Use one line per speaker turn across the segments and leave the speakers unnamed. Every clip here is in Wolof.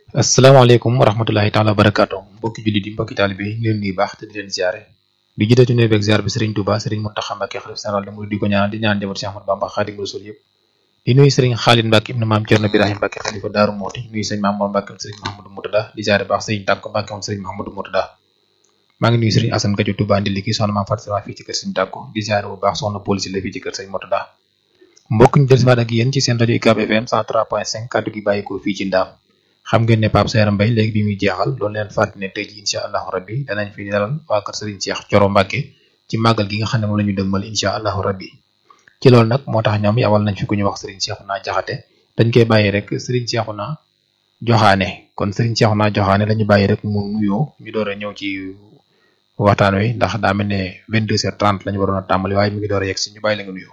asalaamaaleykum wa rahmatulahi taala wa barakaatu mbokki jullit yi mbokki taalibe yi ñu leen nuyu baax te di leen ziare di jiite ci nuyu beeg ziar bi Serigne Touba Serigne Mountakha Mbacké xalif général de Mouride di ko ñaanal di ñaan njaboot Cheikh Ahmadou Bamba Khadimu Rasul yëpp di nuyu Serigne Khalid Mbacké ibnu maam Thierno Birahim Mbacké xalifa Daaru Mooti nuyu Serigne Mamour Mbacké Serigne Mahamadou Moutada di ziare baax Serigne Tàkko Mbacké moom Serigne Mahamadou Moutada maa ngi nuyu Serigne Assane Kadio Touba Ndiliki soxna maam Fatou Sama fii ci kër Serigne Tàkko di ziare bu baax soxna police la fii ci kër Serigne Moutada mbokk ñu dellusiwaat ak yéen ci seen rajo UCAB FM 103.5 kaddu gi bàyyikoo fii ci Ndaam xam ngeen ne Pape Seera Mbaye léegi bi muy jeexal loolu leen fàttali ne tey ji incha allahu rabbi danañ fi dalal waa kër Serigne Cheikh Thioro Mbacké ci màggal gi nga xam ne moom la ñu dëgmal incha allahu rabbi ci loolu nag moo tax ñoom yawal nañ fi ku ñu wax Serigne Cheikhouna Jaxate dañ koy bàyyi rek Serigne Cheikhouna Joxaane kon Serigne Cheikhouna Joxaane la ñu bàyyi rek mu nuyoo ñu door a ñëw ci waxtaan wi ndax daa mel ne 22h30 la ñu waroon a tàmbali waaye mi ngi door a yegg si ñu bàyyi la nga nuyoo.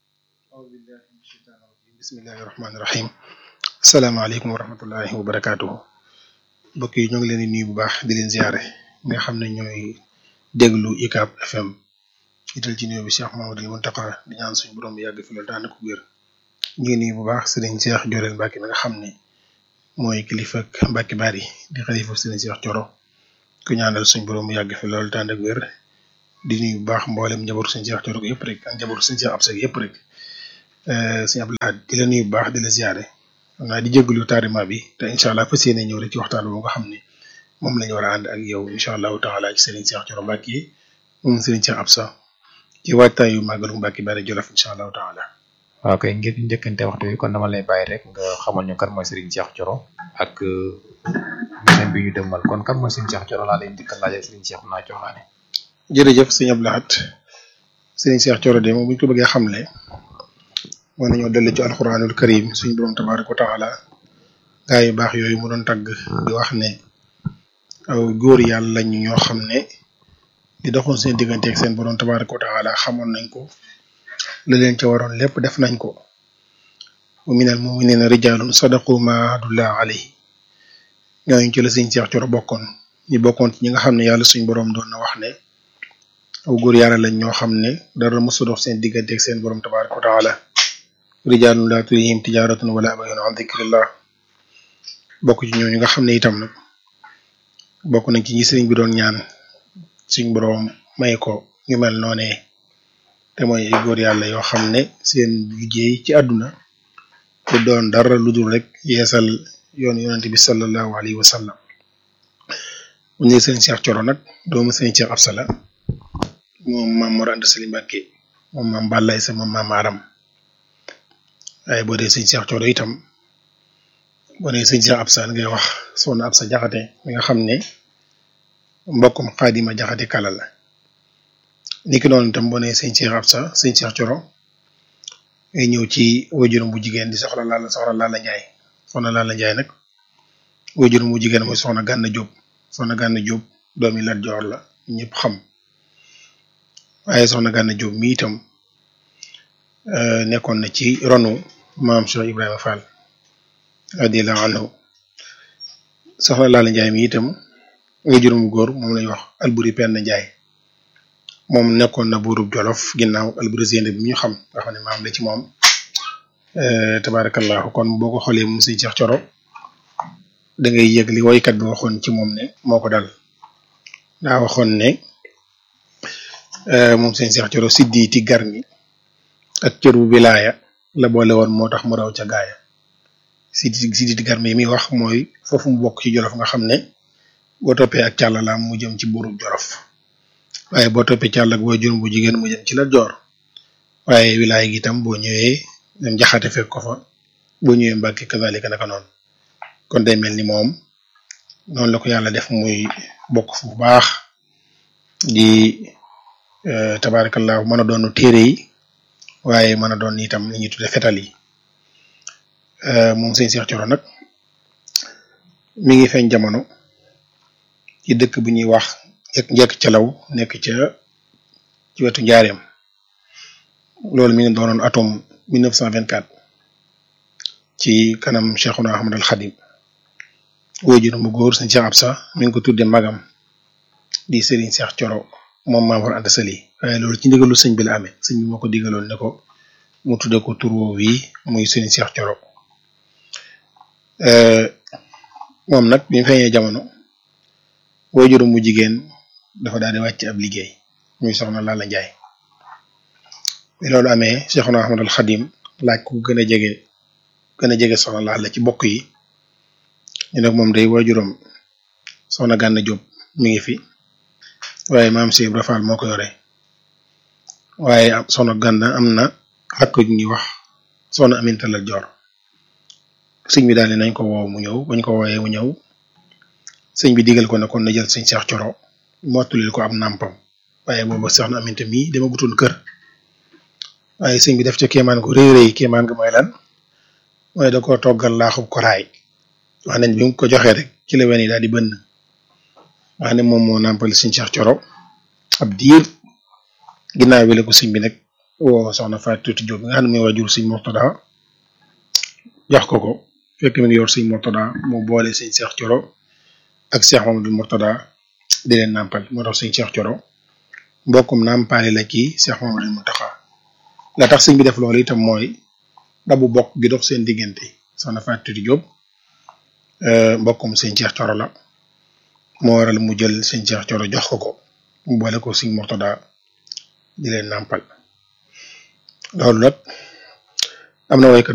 bismillahi rahmaani rahim asalaamaaleykum wa rahmatullahi wa barakaatuhu mbokk yi ñoo ngi leen di nuyu bu baax di leen ziare nga xam ne ñooy déglu UCAB FM ital ci nuyu bi Cheikh Mamadou Mountakha di ñaan suñu borom bi yàgg fi loolu daan ko wér ñu ngi nuyu bu baax Serigne Cheikh Jorel Mbacké mi nga xam ne mooy kilifa ak Mbacké Bari di xalifa Serigne Cheikh Thioro ku ñaanal suñu borom bi yàgg fi loolu daan ak wér di nuyu bu baax mboolem njabootu Serigne Cheikh Thioro yëpp rek ak njabootu Serigne Cheikh Absa yëpp rek Serigne Abdoulaye di la nuyu bu baax di la ziare. xam naa di jégalu tardement bi te incha allah fas yéene ñëw rek ci waxtaan boobu nga xam ne moom la ñu war a ànd ak yow incha allahu taala ci Serigne Cheikh Thioro Mbacké moom Serigne Cheikh Absa ci waajtaayu màggalu Mbacké Bari Jolof incha allahu taala.
waaw kay ngir njëkkante waxtu bi kon dama lay bàyyi rek nga xamal ñu kan mooy Serigne Cheikh Thioro ak seen bi ñu dëgmal kon kan mooy Serigne Cheikh Thioro laa lay njëkk a laajee Serigne Cheikhouna Joxaane.
jërëjëf sëñ Abdoulahat Serigne Cheikh Thioro de moom bu ñu ko bëggee xamle. moo nañoo dellu ci alxuraanul karim suñu borom tabaaraka wa taala gaa yu baax yooyu mu doon tagg di wax ne aw góor yàlla lañu ñoo xam ne di doxoon seen diggante ak seen borom tabaaraka wa taala xamoon nañ ko la leen ca waroon lépp def nañ ko wa minal mu'minina rijaalun sadaqu ma ahadullah alayhi ñooñu ci la Sëriñ Cheikh Thioro bokkoon ñi bokkoon ci ñi nga xam ne yàlla suñu borom doon na wax ne aw góor yàlla lañ ñoo xam ne dara mësu dox seen diggante ak seen borom tabaaraka wa taala rijaalun laa tulhihim tijaaratun wala bay'un an dikrillah bokk ci ñooñu nga xam ne itam nag bokk nañ ci ñi sëriñ bi doon ñaan suñ boroom may ko ñu mel noonee te mooy ay góor yàlla yoo xam ne seen liggéey ci àdduna te doon dara lu dul rek yeesal yoon yonente bi sallallahu alayhi wa sallam bu ñu sëriñ Cheikh Thioro nag doomu sëriñ Cheikh Absa la moom maam Mor Anta Sali Mbacké moom maam Balaye sa moom maam Aram waaye boo dee sëñ Cheikh Thioro itam boo dee sëñ Cheikh Absa ngay wax soxna Absa Jaxate mi nga xam ne mbokkum Xaadima Jaxate kala la niki noonu itam boo nee sëñ Cheikh Absa sëñ Cheikh Thioro ngay ñëw ci wajuram bu jigéen di soxla Lalla soxna Lalla Njaay soxna Lalla Njaay nag wajuram bu jigéen mooy soxna Gànna Jóob soxna Gànna Jóob doomi Lat Joor la ñëpp xam waaye soxna Gànna Jóob mi itam nekkoon na ci ronu maam Cheikh Ibrahima Fall radiyallahu anhu soxna Lalla Njaay mi itam nga juróom góor moom lañuy wax Alburi Penda Njaay moom nekkoon na buurub Jolof ginnaaw Alburi Sende bi ñu xam nga xam ne maam la ci moom tabarakallahu kon boo ko xoolee moom Sëñ Cheikh Thioro da ngay yëg li woykat bi waxoon ci moom ne moo ko dal daa waxoon ne moom Sëñ Cheikh Thioro siddiiti garmi ak cër bu wilaaya la boole woon moo tax mu raw ca gaaya si si di garme yi muy wax mooy foofu mu bokk ci jolof nga xam ne boo toppee ak càllalaam mu jëm ci buurub jolof waaye boo toppee càll ak boo juróom bu jigéen mu jëm ci la joor waaye wilaaya gi itam boo ñëwee dem jaxate fekk ko fa boo ñëwee mbàkke kazalika naka noonu kon day mel ni moom noonu la ko yàlla def muy bokk fu baax di tabarakallahu mën a doonu téere yi waaye mën a doon itam li ñuy tudde fetal yi moom sëñ Cheikh Thioro nag mi ngi feeñ jamono ci dëkk bu ñuy wax njëkk calaw nekk ca ci wetu njaareem loolu mi ngi doonoon atum 1924 ci kanam Cheikhuna Ahmad al Khadim wóojur mu góor sëñ Cheikh Absa mi ngi ko tudde magam di Serigne Cheikh Thioro moom Maam Mor Anta Sali waaye loolu ci ndigalu sëñ bi la amee sëñ bi moo ko digaloon ne ko mu tudde ko tur woowu yi muy Serigne Cheikh Thioro moom nag bi mu feeñee jamono waajuram mu jigéen dafa daal di wàcc ab liggéey muy soxna Lalla Njaay bi loolu amee Cheikhuna Ahmadul Xadim laaj ku gën a jege gën a jege soxna Lalla ci bokk yi ñu nag moom day waajuram soxna Gànna Jóob mi ngi fi waaye maam Cheikh Ibra Fall moo ko yore waaye soxna Gànna am na rakk ju ñuy wax soxna Aminta la Joor sëñ bi daal ne nañ ko woo mu ñëw bañ ko wooyee mu ñëw sëñ bi digal ko ne kon na jël sëñ Cheikh Coro mottulil ko am nàmpam waaye booba soxna Aminta mii dama gutoon kër waaye sëñ bi def ca kéemaan gu rëy rëy kéemaan gu mooy lan mooy da ko toggal laaxub koraay wax nañ bi mu ko joxee rek ci la wen yi daal di bënn wax ne moom moo nàmpal sëñ Cheikh Coro ab diir ginnaaw bi la ko sëñ bi nag woo soxna Fatou Tuuti Jóob nga xam ne mooy waajur sëñ Murtada jox ko ko fekk mi ngi yor sëñ Murtada mu boole sëñ Cheikh Coro ak Cheikh Mamadou Murtada di leen nàmpal moo tax sëñ Cheikh Coro mbokkum nàmpaale la kii Cheikh Mamadou Muntaxa la tax sëñ bi def loolu itam mooy dabu bokk gi dox seen diggante soxna Fatou Tuuti Jóob mbokkum sëñ Cheikh Coro la moo waral mu jël sëñ Cheikh Coro jox ko ko mu boole ko sëñ Murtada di leen nàmpal loolu nag am na waykat